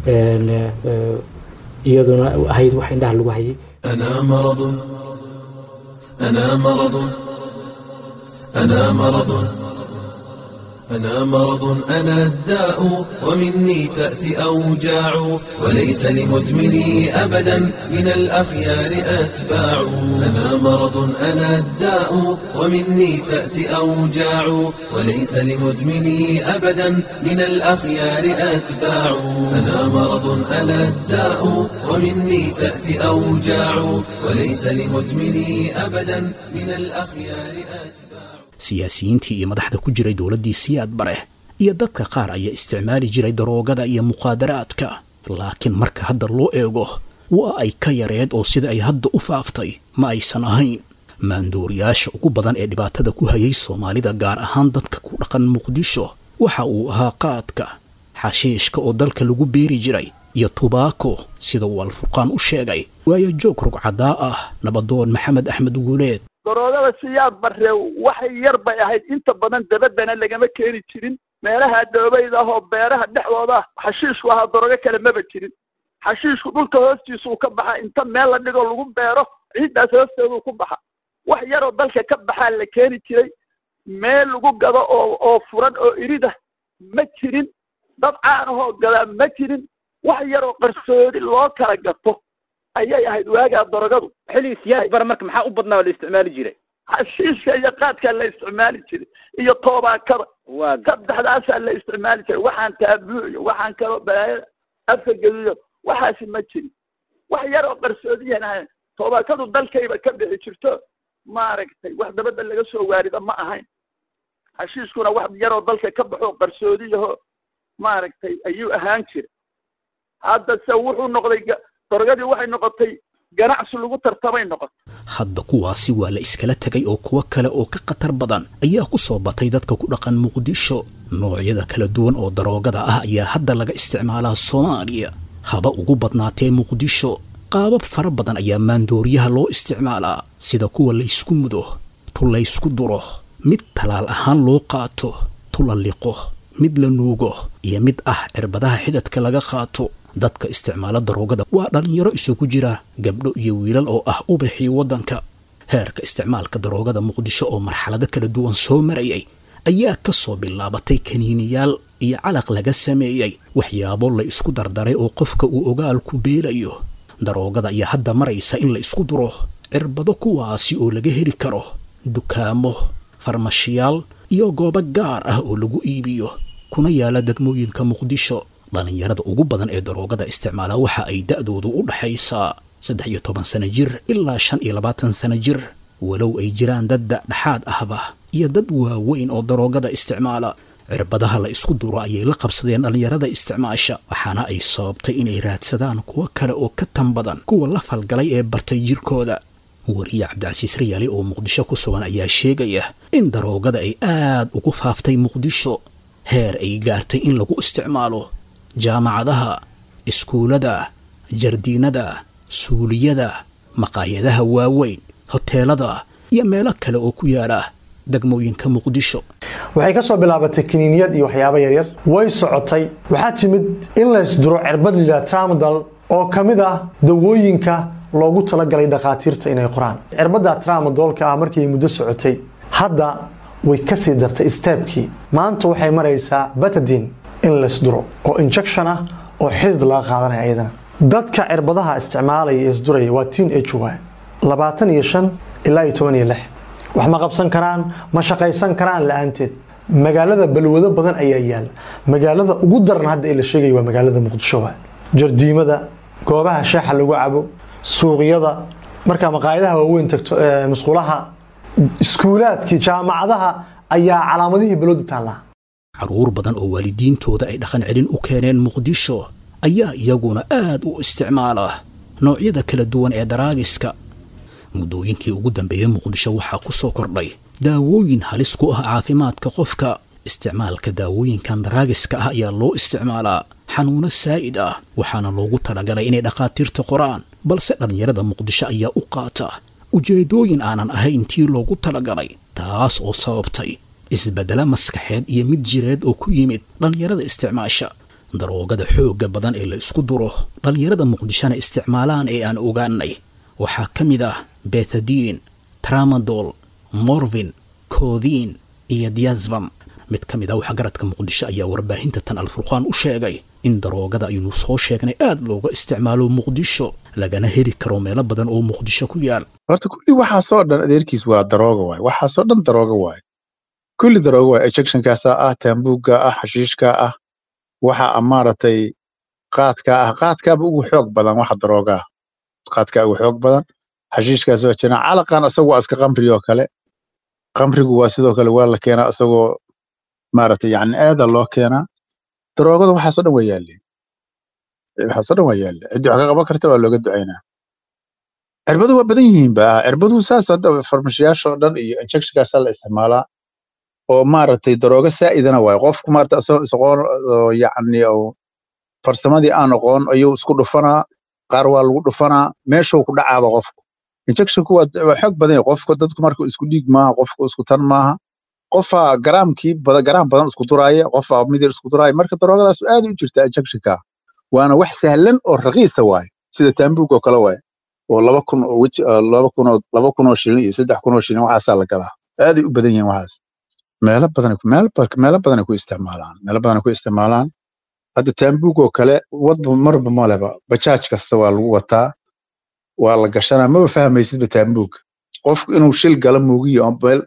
[SPEAKER 20] iyaduna ahayd wax indhaha lagu hayay
[SPEAKER 15] أنا مرض أنا مرض أنا مرض أنا مرض أنا الداء ومني تأتي أوجاع وليس لمدمني أبدا من الأخيار أتباع أنا مرض أنا الداء ومني تأتي أوجاع وليس لمدمني أبدا من الأخيار أتباع أنا مرض أنا الداء ومني تأتي أوجاع وليس لمدمني أبدا من الأخيار أتباع
[SPEAKER 2] siyaasiyiintii iyo madaxda ku jiray dowladdii siyaad bare iyo dadka qaar ayaa isticmaali jiray daroogada iyo muqaadaraadka laakiin marka hadda loo eego waa ay ka yareed oo sida ay hadda u faaftay ma aysan ahayn maandooriyaasha ugu badan ee dhibaatada ku hayay soomaalida gaar ahaan dadka ku dhaqan muqdisho waxa uu ahaa qaadka xashiishka oo dalka lagu beeri jiray iyo tubaako sida uu alfurqaan u sheegay waayo joog rugcadaa ah nabadoon maxamed axmed guuleed
[SPEAKER 21] daroogada siyaad barre waxay yar bay ahayd inta badan dabaddana lagama keeni jirin meelaha dhoobayda ah oo beeraha dhexdooda ah xashiishku ahaa daroogo kale maba jirin xashiishku dhulka hoostiisuu ka baxa inta meel la dhigo lagu beero ciiddaas hoosteeduu ku baxa wax yaroo dalka ka baxaa la keeni jiray meel lagu gado oo oo furan oo irida ma jirin dad caan ahoo gadaa ma jirin wax yaroo qarsoodi loo kala gato ayay ahayd waagaa darogadu
[SPEAKER 4] xilligii siyaad bara marka maxaa u badnaa oo la isticmaali jiray
[SPEAKER 21] xashiishka iyo qaadkaa la isticmaali jiray iyo toobaakada
[SPEAKER 4] waa
[SPEAKER 21] saddexdaasaa la isticmaali jiray waxaan taabuuyo waxaan kaloo balaayada afka geliyo waxaasi ma jirin wax yar oo qarsoodiyan ahayn toobaakadu dalkayba ka bixi jirto maaragtay wax dabadda laga soo waarida ma ahayn xashiishkuna wax yaroo dalka ka baxo qarsoodiyaho maaragtay ayuu ahaan jiray haddase wuxuu noqday dorogadii waxay noqotay ganacsi lagu tartamay noqotay
[SPEAKER 2] hadda kuwaasi waa la iskala tegay oo kuwo kale oo ka khatar badan ayaa ku soo batay dadka ku dhaqan muqdisho noocyada kala duwan oo daroogada ah ayaa hadda laga isticmaalaa soomaaliya haba ugu badnaatee muqdisho qaabab fara badan ayaa maandooriyaha loo isticmaalaa sida kuwa laysku mudo tu laysku duro mid talaal ahaan loo qaato tu la liqo mid la nuugo iyo mid ah cirbadaha xidadka laga qaato dadka isticmaala daroogada waa dhallinyaro isugu jira gabdho iyo wiilal oo ah ubaxii waddanka heerka isticmaalka daroogada muqdisho oo marxalado kala duwan soo marayay ayaa ka soo bilaabatay kaniiniyaal iyo calaq laga sameeyey waxyaabo la isku dardaray oo qofka uu ogaalku beelayo daroogada ayaa hadda maraysa in la isku duro cirbado kuwaasi oo laga heli karo dukaamo farmashiyaal iyo goobo gaar ah oo lagu iibiyo kuna yaala degmooyinka muqdisho dhallinyarada ugu badan ee daroogada isticmaala waxa ay da'doodu u dhaxaysaa saddex iyo toban sano jir ilaa shan iyo labaatan sano jir walow ay jiraan dad da'dhexaad ahba iyo dad waaweyn oo daroogada isticmaala cirbadaha la isku duro ayay la qabsadeen dhallinyarada isticmaasha waxaana ay sababtay inay raadsadaan kuwo kale oo ka tan badan kuwa la falgalay ee bartay jirkooda wariye cabdicasiis rayaali oo muqdisho ku sugan ayaa sheegaya in daroogada ay aad ugu faaftay muqdisho heer ay gaartay in lagu isticmaalo jaamacadaha iskuullada jardiinada suuliyada maqaayadaha waaweyn hoteelada iyo meelo kale oo ku yaala degmooyinka muqdisho
[SPEAKER 5] waxay ka soo bilaabatay kiniiniyad iyo waxyaabo yaryar way socotay waxaa timid in la ysduro cirbad lila tramadal oo ka mid ah dawooyinka loogu talagalay dhakhaatiirta inay qoraan cirbadda tramadolka ah markii muddo socotay hadda way kasii dartay steebkii maanta waxay maraysaa batadin in laysduro oo injection ah oo xidid laga qaadanaya iyadana dadka cirbadaha isticmaalaya ee isduraya waa teen age waay labaatan iyo shan ilaa iyo toban iyo lix wax ma qabsan karaan ma shaqaysan karaan la-aanteed magaalada balwado badan ayaa yaala magaalada ugu daran hadda ee la sheegaya waa magaalada muqdisho waay jardiimada goobaha shaaxa lagu cabo suuqyada markaa maqaayadaha waaweyn tagto musqulaha iskuulaadkii jaamacadaha ayaa calaamadihii balwada taallaa
[SPEAKER 2] caruur badan oo waalidiintooda ay dhaqan celin u keeneen muqdisho ayaa iyaguna aad u isticmaala noocyada kala duwan ee daraagiska muddooyinkii ugu dambeeyey muqdisho waxaa ku soo kordhay daawooyin halis ku ah caafimaadka qofka isticmaalka daawooyinkan daraagiska ah ayaa loo isticmaalaa xanuuno saa'id ah waxaana loogu talagalay inay dhakhaatiirta qoraan balse dhallinyarada muqdisho ayaa u qaata ujeeddooyin aanan ahayn tii loogu talagalay taas oo sababtay isbeddelo maskaxeed iyo mid jireed oo ku yimid dhallinyarada isticmaasha daroogada xoogga badan ee la isku duro dhallinyarada muqdishona isticmaalaan ee aan ogaanay waxaa ka mid ah bethadiin tramadol morvin koodiin iyo diasvam mid ka mid ah waxgaradka muqdisho ayaa warbaahinta tan alfurqaan u sheegay in daroogada aynu soo sheegnay aad looga isticmaalo muqdisho lagana heli karo meelo badan oo muqdisho ku yaal
[SPEAKER 22] horta kulli waxaasoo dhan adeerkiis waa darooga waay waxaasoo dhan darooga waay kulli darooga waay ejectionkaasa ah taambuugga ah xashiishka ah waxa maaragtay qaadka ah qaadkaaba ugu xoog badan waxa darooga ah qaadkaa ugu xoog badan xashiishkaas waa jiraan calaqan isagu waa iska qamri oo kale qamrigu waa sidoo kale waa la keenaa isagoo maaragtay yani aada loo keenaa daroogada waxaasoo dhan waa yaaleen waxaasoo dhan waa yaaleen ciddii wax ka qaban karta waa looga ducaynaa cirbadu waa badan yihiin ba cirbaduhu saas hadda farmashiyaasha oo dhan iyo injectionkaasaa la isticmaalaa oo maaragtay darooga saa'idana waayo qofku maarata isagoo isaqoon oo yacni oo farsamadii aan aqoon ayuu isku dhufanaa qaar waa lagu dhufanaa meeshuu ku dhacaaba qofku injectionku waa waa xoog badan yahay qofku dadku marka isku dhiig maaha qofku isku tan maaha qofaa garaamkii badan garaam badan isku duraaya qofaa midir isku duraaya marka daroogadaas aad u jirta injectionka waana wax sahlan oo raqiisa waaye sida taambuug oo kale waaye oo laba kun oo weji laba kun oo laba kun oo shilin iyo saddex kun oo shilin waxaasaa la gadaa aaday u badan yihiin waxaas meelo badan meel meelo badan ku isticmaalaan meelo badan ku isticmaalaan hadda taambuug oo kale wadba marba maleba bajaaj kasta waa lagu wataa waa la gashanaa maba fahmaysidba taambuug qofku inuu shil gala muugiyo oo meel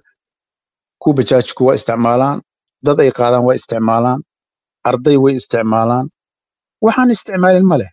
[SPEAKER 22] ku bajaajku waa isticmaalaan dad ay qaadaan waa isticmaalaan arday way isticmaalaan waxaan isticmaalin ma leh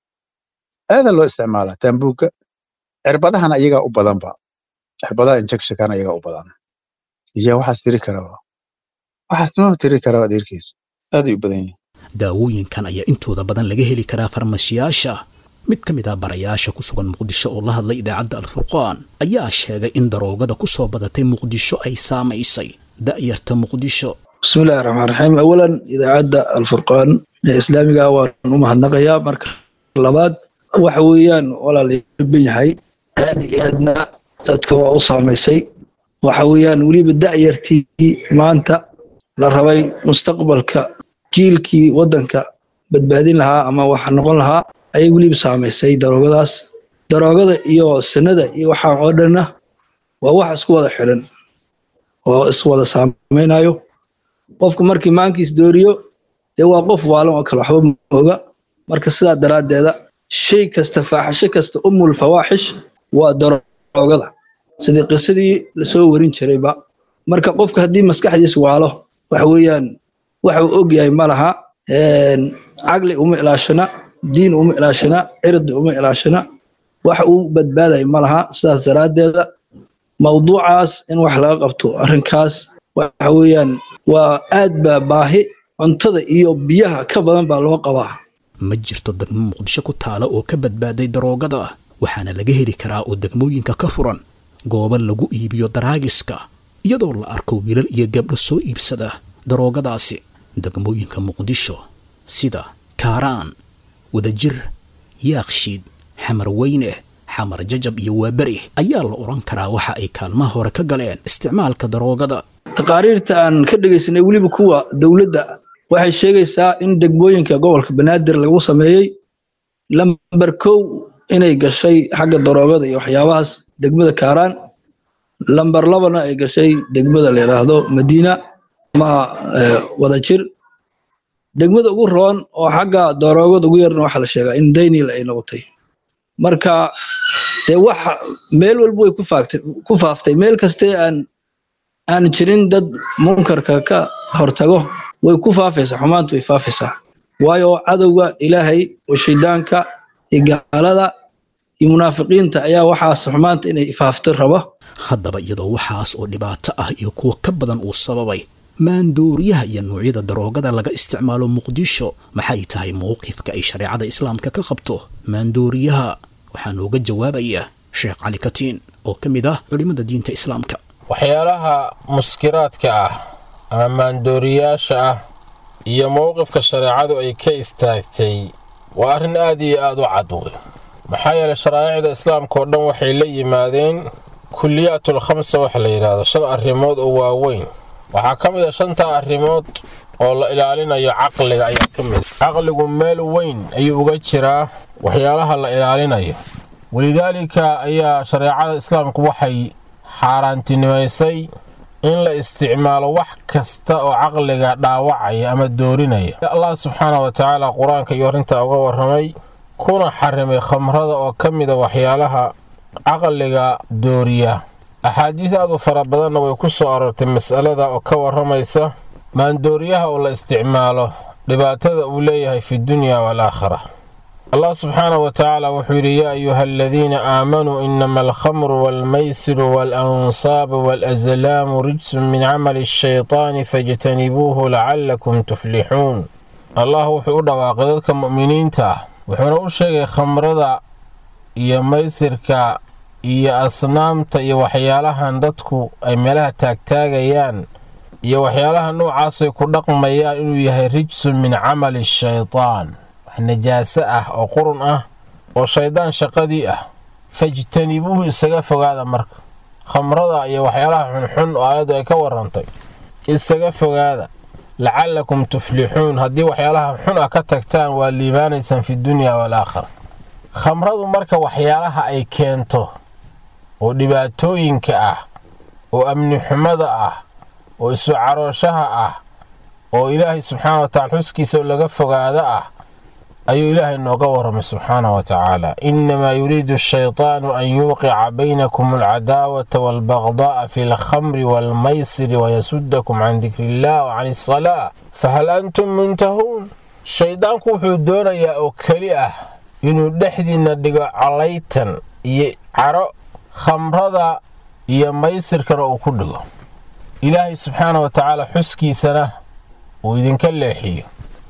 [SPEAKER 22] aada loo isticmaalaa taambuugga cirbadahana iyagaa u badanba cirbadaha injectionkana iyagaa u badan iyo waxaas tiri karaba waxaas ma tiri karaba adeerkiis aaday u badan yihiin
[SPEAKER 2] daawooyinkan ayaa intooda badan laga heli karaa farmashiyaasha mid ka mid ah barayaasha ku sugan muqdisho oo la hadlay idaacadda alfurqaan ayaa sheegay in daroogada ku soo badatay muqdisho ay saamaysay da'yarta muqdisho
[SPEAKER 23] bismillahi raxmaan raxiim awalan idaacadda alfurqaan ee islaamiga waan u mahadnaqayaa marka labaad waxa weeyaan walaalban yahay aad iyo aadna dadka waa u saamaysay waxa weeyaan weliba da'yartii maanta la rabay mustaqbalka jiilkii waddanka badbaadin lahaa ama waxa noqon lahaa ayay weliba saamaysay daroogadaas daroogada iyo sanada iyo waxaan oo dhanna waa wax isku wada xiran oo iswada saamaynayo qofka markii maankiis dooriyo dee waa qof waalan oo kale waxba mooga marka sidaa daraaddeeda shay kasta faaxisho kasta umul fawaaxish waa daroogada sidii qisadii lasoo warin jirayba marka qofka haddii maskaxdiis waalo waxa weeyaan waxa uu og yahay ma laha caqli uma ilaashana diin uma ilaashana cirdi uma ilaashana waxa uu badbaadaya ma laha sidaas daraaddeeda mawduucaas in wax laga qabto arrinkaas waxa weeyaan waa aad baa baahi cuntada iyo biyaha ka badan baa loo qabaa
[SPEAKER 2] ma jirto degmo muqdisho ku taala oo ka badbaaday daroogada waxaana laga heli karaa oo degmooyinka ka furan goobo lagu iibiyo daraagiska iyadoo la arko wiilal iyo gabdho soo iibsada daroogadaasi degmooyinka muqdisho sida kaaraan wadajir yaakshiid xamar weyne xamar jajab iyo waaberi ayaa la odhan karaa waxa ay kaalmaha hore ka galeen isticmaalka daroogada
[SPEAKER 23] taqaariirta aan ka dhegaysanay weliba kuwa dowladda waxay sheegaysaa in degmooyinka gobolka banaadir lagu sameeyey lamber kow inay gashay xagga daroogada iyo waxyaabahaas degmada kaaraan lamber labana ay gashay degmada la yidhaahdo madiina ama wadajir degmada ugu roon oo xagga daroogada ugu yarna waxaa la sheegaa in daynil ay noqotay marka dee waxa meel walba way ku faaftay meel kastee aan aan jirin dad munkarka ka hortago way ku faafaysaa xumaantu way faafaysaa waayo cadowga ilaahay oo shaydaanka iyo gaalada iyo munaafiqiinta ayaa waxaas xumaanta inay faafto raba
[SPEAKER 2] haddaba iyadoo waxaas oo dhibaato ah iyo kuwa ka badan uu sababay maandooriyaha iyo noocyada daroogada laga isticmaalo muqdisho maxay tahay mowqifka ay shareecada islaamka ka qabto maandooriyaha waxaa nooga jawaabaya sheekh cali katiin oo ka mid ah culimmada diinta islaamka
[SPEAKER 6] waxyaalaha muskiraadka ah ama maandooriyaasha ah iyo mowqifka shareecadu ay ka istaagtay waa arrin aad iyo aad u cad wey maxaa yeelay sharaa'icda islaamka oo dhan waxay la yimaadeen kuliyaatul khamsa waxa la yidhaahdo shan arrimood oo waaweyn waxaa ka mid a shantaa arrimood oo la ilaalinayo caqliga ayaa ka mid caqligu meel weyn ayuu uga jiraa waxyaalaha la ilaalinayo walidaalika ayaa shareecada islaamku waxay xaaraantinimaysay in la isticmaalo wax kasta oo caqliga dhaawacaya ama doorinaya allah subxaana wa tacaala qur-aanka iyo arrintaa uga warramay kuna xarimay khamrada oo ka mida waxyaalaha caqliga dooriya axaadiis aad u fara badanna way ku soo aroortay mas'alada oo ka warramaysa maandooriyaha oo la isticmaalo dhibaatada uu leeyahay fi dunya waalaakhira allah subxaana wa tacaala wuxuu yidhi yaa ayuha aladiina aamanuu inama alkhamru waalmaysiru waalansaabu waalaslaamu rijsun min camali ashaytaani fajtanibuuhu lacallakum tuflixuun allah wuxuu u dhawaaqay dadka mu'miniinta ah wuxuuna u sheegay khamrada iyo maysirka iyo asnaamta iyo waxyaalahan dadku ay meelaha taagtaagayaan iyo waxyaalaha noocaasay ku dhaqmayaan inuu yahay rijsun min camali shaytaan wax najaaso ah oo qurun ah oo shayddaan shaqadii ah fajtanibuuhu isaga fogaada marka khamrada iyo waxyaalaha xunxun oo aayaddu ay ka warrantay isaga fogaada lacallakum tuflixuun haddii waxyaalaha xun ah ka tagtaan waad liibaanaysaan fi dunya waalaakhira khamradu marka waxyaalaha ay keento oo dhibaatooyinka ah oo amni xumada ah oo isu carooshaha ah oo ilaahay subxaana wa tacala xuskiisa oo laga fogaada ah ayuu ilaahay nooga warramay subxaana wa tacaala innamaa yuriidu ashaytaanu an yuuqica baynakum alcadaawata waalbagdaa'a fi alkhamri waalmaysiri wayasudakum can dikri illah wa can asalaa fahal antum muntahuun shayddaanku wuxuu doonayaa oo keli ah inuu dhexdiinna dhigo calaytan iyo caro khamrada iyo maysirkana uu ku dhigo ilaahay subxaana wa tacaala xuskiisana uu idinka leexiyo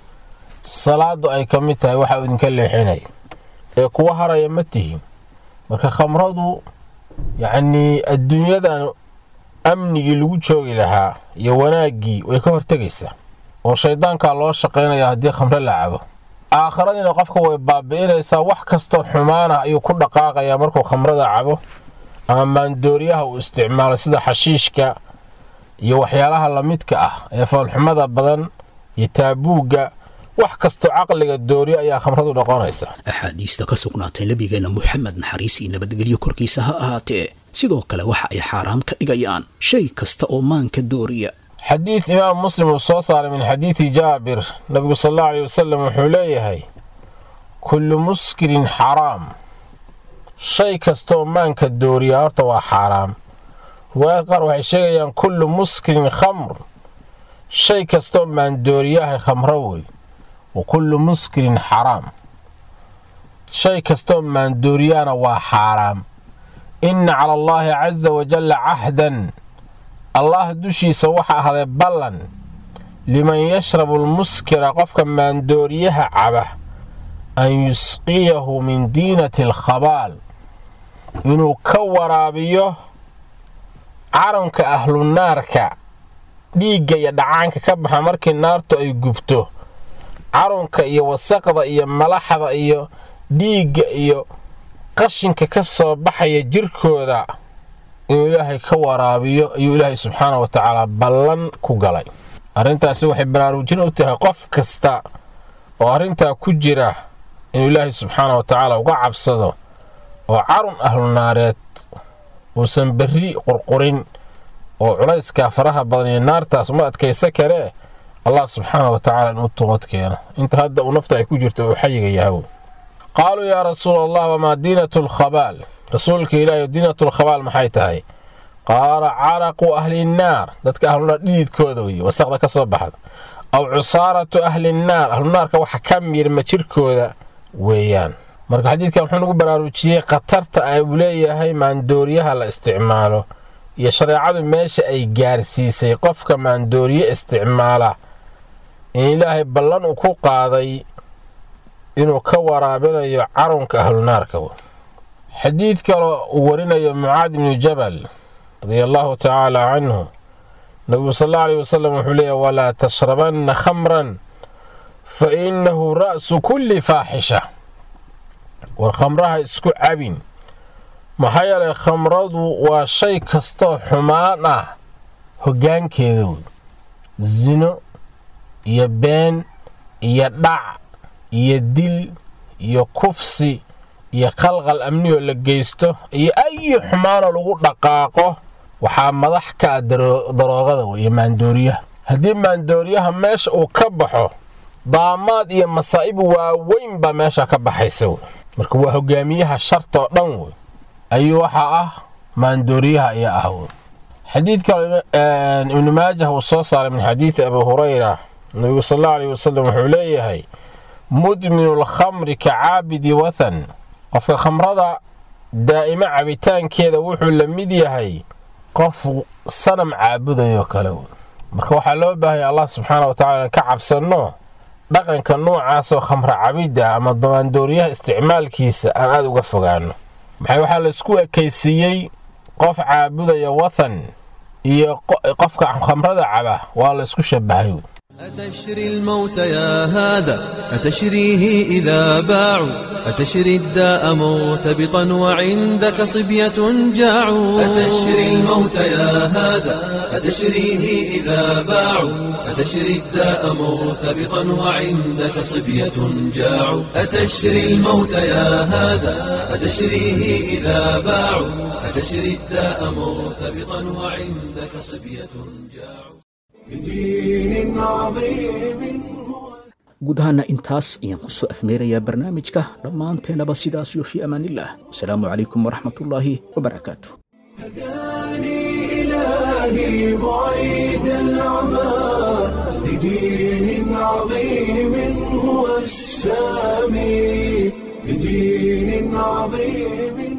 [SPEAKER 6] salaadu ay ka mid tahay waxa uu idinka leexinayo ee kuwa haraya ma tihin marka khamradu yacnii adduunyadan amnigii lagu joogi lahaa iyo wanaaggii way ka hortegaysaa oo shayddaankaa loo shaqaynaya haddii khamro la cabo aakhiradiina qofka way baabi'inaysaa wax kastoo xumaana ayuu ku dhaqaaqayaa markuu khamrada cabo ama maandooriyaha uu isticmaalo sida xashiishka iyo waxyaalaha lamidka ah ee foolxumada badan iyo taabuugga wax kastoo caqliga dooriyo ayaa khamradu noqonaysa
[SPEAKER 2] axaadiista ka sugnaatay nebigeenna moxamed naxariis iyo nabadgelyo korkiisa ha ahaatee sidoo kale waxa ay xaaraam ka dhigayaan shay kasta oo maanka dooriya
[SPEAKER 6] xadiid imaam muslim uu soo saaray min xadiidi jaabir nabigu sal allahu aleyh wasalam wuxuu leeyahay kullu muskirin xaraam shay kastaoo maanka dooriya horta waa xaaraam riwaayad qaar waxay sheegayaan kullu muskirin khamr shay kastaoo maandooriyahay khamro wey wa kullu muskirin xaraam shay kastaoo maandooriyahana waa xaaraam inna cala allaahi casa wajalla cahdan allah dushiisa waxa ahday ballan liman yashrabu almuskira qofka maandooriyaha caba an yusqiyahu min diinati alkhabaal inuu ka waraabiyo caranka ahlunaarka dhiigga iyo dhacaanka ka baxa markii naartu ay gubto carunka iyo wasaqda iyo malaxda iyo dhiigga iyo qashinka ka soo baxaya jirkooda inuu ilaahay ka waraabiyo ayuu ilaahay subxaana wa tacaala ballan ku galay arrintaasi waxay baraarujin u tahay qof kasta oo arrintaa ku jira inuu ilaahay subxaana wa tacaala uga cabsado oo carun ahlunaareed uusan berri qurqurin oo culayskaa faraha badan iyo naartaas uma adkaysa karee allah subxaana wa tacaala inuu toobad keeno inta hadda uu nafta ay ku jirto uu xayiga yahaw qaaluu yaa rasuula allah wamaa diinatu lkhabaal rasuulka ilaahi diinatu lkhabaal maxay tahay qaala caraqu ahlinnaar dadka ahlunaar dhididkooda weye wasaqda ka soo baxda aw cusaaratu ahlinnaar ahlunaarka waxa ka miirma jirkooda weeyaan marka xadiidkan wuxuu nagu baraarujiyey khatarta ay uu leeyahay maandooriyaha la isticmaalo iyo shareecadu meesha ay gaarsiisay qofka maandooriye isticmaala in ilaahay ballan uu ku qaaday inuu ka waraabinayo carunka ahlunaarka xadiid kaloo uu warinayo mucaad ibnu jabal radia allaahu tacaala canhu nabigu sal alla aleyh wasalam wuxuu leeyahy walaa tashrabanna khamran fa innahu ra'su kulli faaxisha war khamraha isku cabin maxaa yeelay khamradu waa shay kastoo xumaan ah hoggaankeeda wey sino iyo been iyo dhac iyo dil iyo kufsi iyo khalqal amniyoo la geysto iyo ayi xumaanoo lagu dhaqaaqo waxaa madax ka ah daroogada wey iyo maandooriyaha haddii maandooriyaha meesha uu ka baxo daamaad iyo masaa'ib waaweyn baa meesha ka baxaysa wey marka waa hogaamiyaha shartoo dhan wey ayuu waxaa ah maandooriyaha ayaa ah wey xadiid kale ibnu maajah uu soo saaray min xadiidi abi hurayra nabigu sal allahu aleyh wasalam wuxuu leeyahay mudminu lkhamri ka caabidi wathan qofka khamrada daa'imo cabitaankeeda wuxuu la mid yahay qof sanam caabudayoo kale wey marka waxaa loo baahanya allah subxaana wa tacala ka cabsanno dhaqanka noocaasoo khamra cabidda ama maandooriyaha isticmaalkiisa aan aada uga fogaano maxay waxaa laysku ekaysiiyey qof caabudaya wathan iyo qofka khamrada caba waa laysku shabahay
[SPEAKER 15] أتشري الموت يا هذا أتشريه إذا باعوا أتشري الداء مرتبطا وعندك صبية جاعوا أتشري الموت يا هذا أتشريه إذا باعوا أتشري الداء مرتبطا وعندك صبية جاعوا أتشري الموت يا هذا أتشريه إذا باعوا أتشري الداء مرتبطا وعندك صبية جاعوا
[SPEAKER 1] بدين عظيم
[SPEAKER 2] guud ahaana intaas ayaan ku soo afmeerayaa barnaamijka dhammaanteenaba sidaas iyo fii amaanillaah wasalaamu calaykum waraxmatullaahi wabarakaatu
[SPEAKER 1] إلهي بعيد العمى بدين عظيم هو السامي بدين عظيم